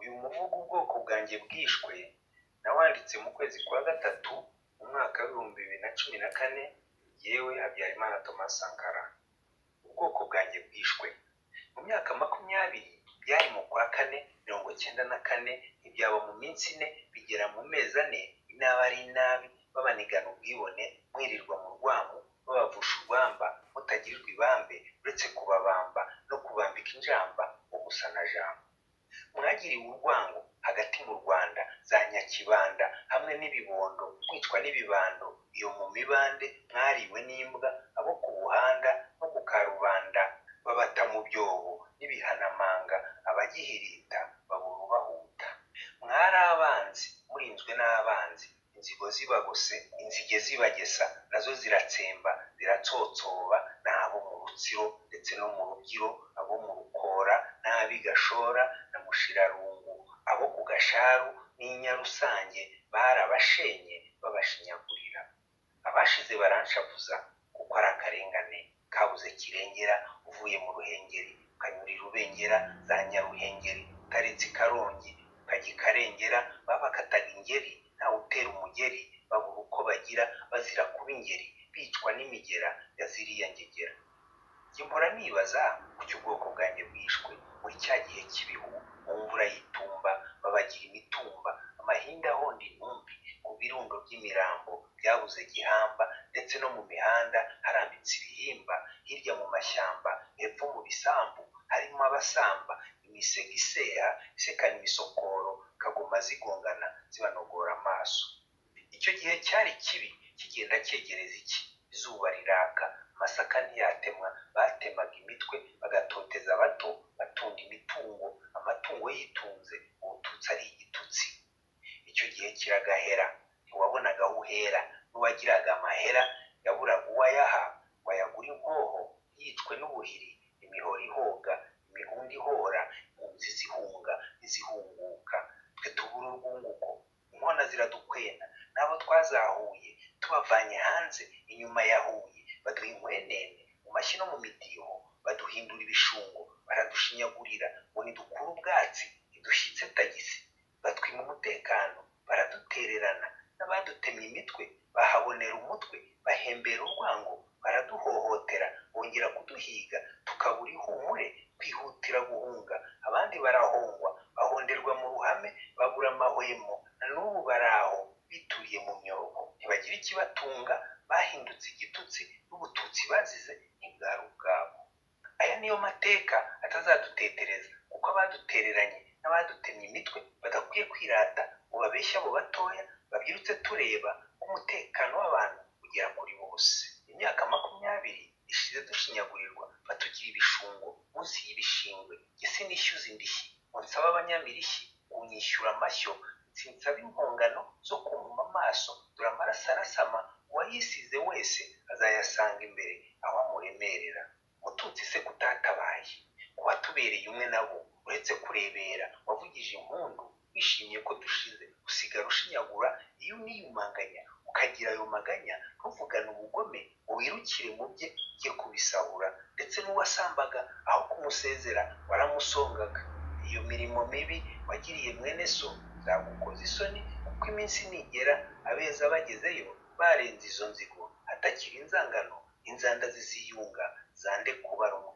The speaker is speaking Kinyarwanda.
n'ubu ubwoko bwanjye bwishwe nawanditse mu kwezi kwa gatatu mu mwaka w'ibihumbi bibiri na cumi na kane yewe habyarimana thomas sankara ubwoko bwanjye bwishwe mu myaka makumyabiri byari mu kwa kane mirongo cyenda na kane ntibyaba mu minsi ine bigera mu mezi ane inaba ari inabi babanigana ubwibone mwirirwa mu rwamu babavusha urwamba mutagirirwa ibambe uretse kubabamba no kubambika injamba ubusa na jambo mwagiriwe urwango hagati mu rwanda za nyakibanda hamwe n'ibibondo mwicwa n'ibibando iyo mu mibande mwariwe n'imbwa abo ku buhanda no ku karubanda babata mu byobo n'ibihanamanga abagihirita babura ubahuta mwari abanzi murinzwe n'abanzi inzigo zibagose inzige zibagesa nazo ziratsemba ziratsotsoba n'abo mu rutsiro ndetse no mu rubyiro abo mu rukora n'ab'i gashora na mushirarungu abo ku gasharu n'inyarusange barabashenye babashinyagurira abashize baranshavuza kuko ari akarengane kabuze kirengera uvuye mu ruhengeri ukanyurira urubengera za nyaruhengeri utaretse ikarongi ukajya ikarengera babakataga ingeri ntawe utera umugeri babura uko bagira bazira kuba ingeri bicwa n'imigera ya ziriya ngegera njye mpora nibaza kuki ubwoko bwanjye bwishwe muri cya gihe cy'ibihu mu mvura y'itumba babagira imitumba amahinda ahonda intumbi ku birundo by'imirambo byabuze gihamba ndetse no mu mihanda harambitse ibihimba hirya mu mashyamba hepfo mu bisambu harimo abasamba imisega iseha isekana imisokoro kagoma zigongana zibanogora amaso icyo gihe cyari kibi kigenda cyegereza iki izuba riraka amasaka ntiyatemwa batemaga imitwe bagatoteza abato batunda imitungo amatungo yitunze ubututsi ari igitutsi icyo gihe kiragahera ntiwabonaga aho uhera n'uwagiraga amahera yaburaga uwayaha wayagura inkoho yicwe n'ubuhiri imihoro ihoga imihundi ihora impunzi zihunga n'izihunguka twe tubura urwunguko inkona ziradukwena n'abo twazahuye tubavanye hanze inyuma ya huye baduha inkwenene mu mashyi no mu midiho baduhindura ibishungo baradushinyagurira ngo ntidukure ubwatsi ntidushyitse tagisi batwima umutekano baradutererana n'abadutemye imitwe bahabonera umutwe bahembera urwango baraduhohotera bongera kuduhiga tukabura ihumure twihutira guhunga abandi barahongwa bahonderwa mu ruhame babura amahwemo na n'ubu baraho bituriye mu myoko ntibagira ikibatunga bahindutse igitutsi n'ubututsi bazize ntibwari ubwabo aya niyo mateka atazadutetereza kuko abadutereranye n'abadutemye imitwe badakwiye kwirata ngo babeshye abo batoya babyirutse tureba ko umutekano w'abantu ugera kuri bose imyaka makumyabiri ishize dushinyagurirwa batugira ibishungo munsi y'ibishingwe jye sinishyuza indishyi ngo nsaba abanyamirishyi ngo nyishyura amashyo sinsaba impongano zo kumuma amaso dore amaraso arasama uwayisize wese azayasanga imbere aho amuremerera mututsi se kutatabaye kuba tubereye umwe nabo uretse kurebera wavugije impundu wishimye ko dushize usigara ushinyagura iyo uniyumanganya ukagira ayo maganya ntuvugane ubugome ngo wirukire mu bye ujye kubisahura ndetse n'uwasambaga aho kumusezera waramusongaga iyo mirimo mibi wagiriye mwene so zagukoza isoni kuko iminsi nigera abeza bagezeyo barenze izo nzigo hatakiri inzangano inzanda ziziyunga zande kubarumwa